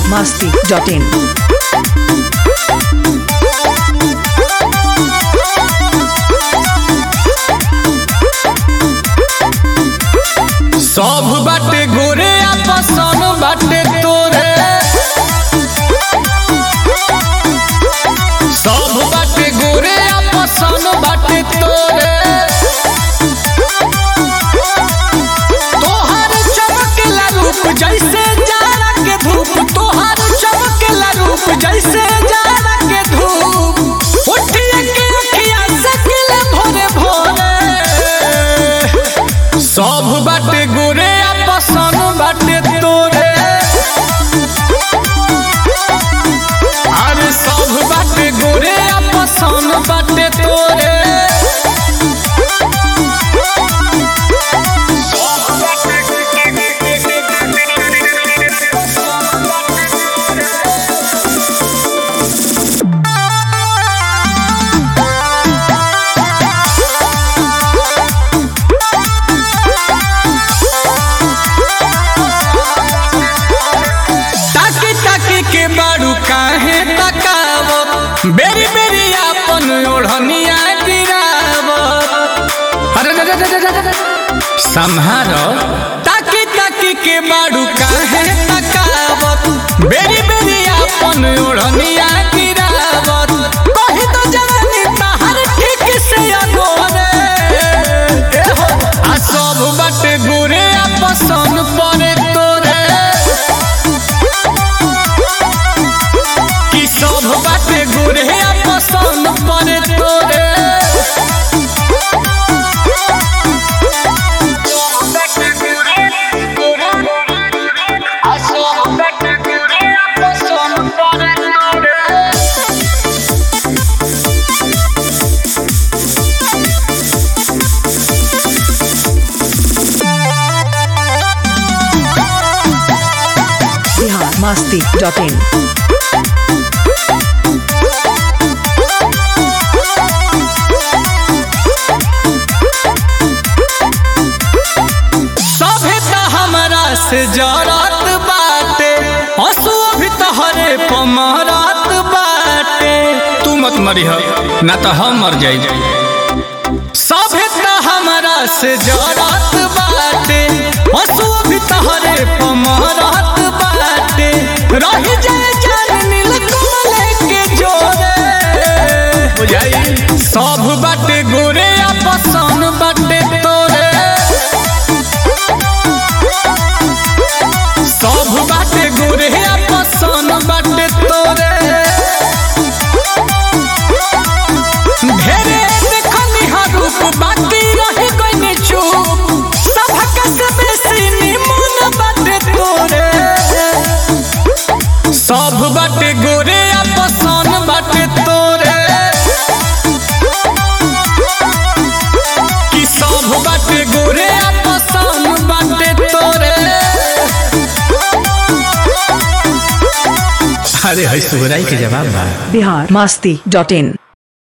masti.in. सब बाटे गोरे आपसन बाटे तोरे सब बाटे गोरे आपसन बाटे तोरे तोहार चमकेला रूप जैसे जाड़ा के धूप तोहार चमकेला रूप जैसे जाड़ा के धूप उठिए के अखिया सकले भोरे भोरे सब बाटे गोरे आपसन बाटे तोरे अरे सब बाटे गोरे आपसन बाटे तोरे ताकी ताकी के बाड़ू काहे तकावत बेरी बेरी आपन ओढ़निया गिरावत अरे रे रे रे रे रे रे। संहारो ताकी ताकी के बाड़ू काहे तकावत बेरी बेरी आपन ओढ़निया गिरावत कही तो जवानी तहर ठीक से अगोरे ए हो आ सब बाटे गोरे आपसन परे तोरे कि सब बाटे गोरे पसंद पड़े तोरे Bihar masti.in. सभे त हमरा से जरत बाटे हसुआ भी तहरे पमरत बाटे तू मत मरिह ना तो हम मर जाई सभे त हमरा से जरत बाटे हसुआ भी तहरे पमरत बाटे रह जाए जान नील कमल के जोरे बुझाई सब बाटे गोरे आपसन बाटे तोरे सब बाटे गोरे पसन बाटे तोरे ढेरे देखनी हर रूप बाकी रही गई चुप सबक से बेसी निमन बाटे तोरे सब बाटे गोरे पसन बाटे तोरे कि सब बाटे गोरे पसन बाटे तोरे अरे है सुगराई के जवाब बा Bihar masti.in.